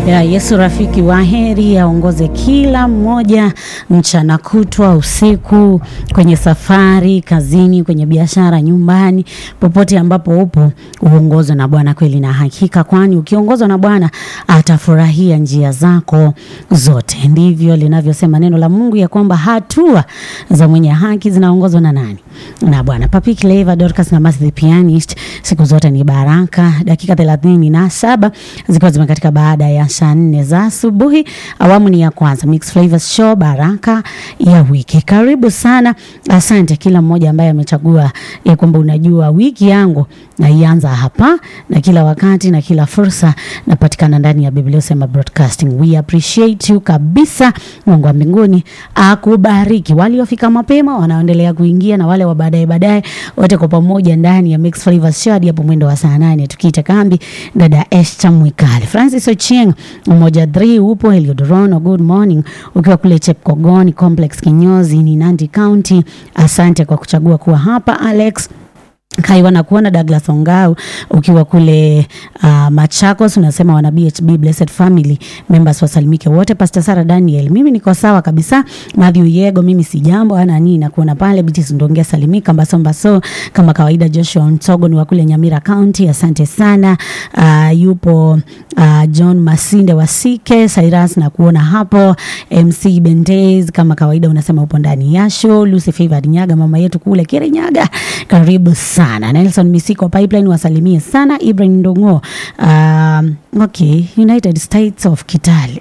ya Yesu rafiki wa heri aongoze kila mmoja mchana kutwa, usiku, kwenye safari, kazini, kwenye biashara, nyumbani, popote ambapo upo, uongozwe na Bwana kweli na hakika, kwani ukiongozwa na Bwana atafurahia njia zako zote. Ndivyo linavyosema neno la Mungu ya kwamba hatua za mwenye haki zinaongozwa na nani? Na Bwana. Papi Clever, Dorcas na Mercy the Pianist, siku zote ni baraka. Dakika thelathini na saba zikiwa zimekatika baada ya saa nne za asubuhi. Awamu ni ya kwanza Mix Flavors Show, baraka ya wiki. Karibu sana, asante kila mmoja ambaye amechagua ya kwamba unajua wiki yangu naianza hapa na kila wakati na kila fursa napatikana ndani ya Biblia Usema Broadcasting. We appreciate you kabisa. Mungu wa mbinguni akubariki. Waliofika mapema wanaoendelea kuingia na wale wa baadaye baadaye, wote kwa pamoja ndani ya Mix Flavors Show hadi hapo mwendo wa saa nane tukiita kambi. Dada Esther Mwikali, Francis Ochieng, mmoja 3 upo Heliodorono, good morning ukiwa kule Chepkogoni Complex Kinyozi ni Nandi County. Asante kwa kuchagua kuwa hapa Alex Kaiwa na kuona Douglas Ongau ukiwa kule uh, Machakos, unasema wana BHB Blessed Family members wasalimike wote. Pastor Sara Daniel, mimi niko sawa kabisa. Matthew Yego, mimi si jambo ana nini na kuona pale Bitis Ndongea salimika Mbaso Mbaso kama kawaida. Joshua Ntogo ni wa kule Nyamira County, asante sana. Uh, yupo uh, John Masinde Wasike Cyrus na kuona hapo. MC Bendez kama kawaida unasema upo ndani ya show. Lucy Favored Nyaga mama yetu kule Kirinyaga, karibu sana sana. Nelson Misiko Pipeline wasalimie sana. Ibrahim Ndongo, um, okay, United States of Kitale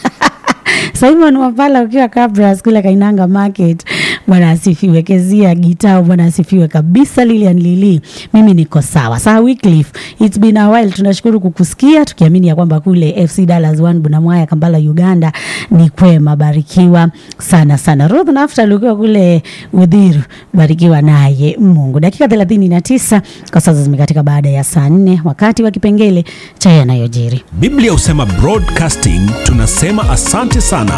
Simon Wapala ukiwa Kabras kule Kainanga Market, bwana asifiwe. Kezia Gitao, bwana asifiwe kabisa. Lilian Lili, mimi niko sawa. Saa Wycliffe, it's been a while, tunashukuru kukusikia tukiamini ya kwamba kule FC Dallas One Bunamwaya Kampala Uganda ni kwema, barikiwa sana sana. Ruth Naftal ukiwa kule Udhiru, barikiwa naye Mungu. Dakika thelathini na tisa kwa sasa zimekatika baada ya saa nne wakati wa kipengele cha yanayojiri. Biblia Husema Broadcasting tunasema asante sana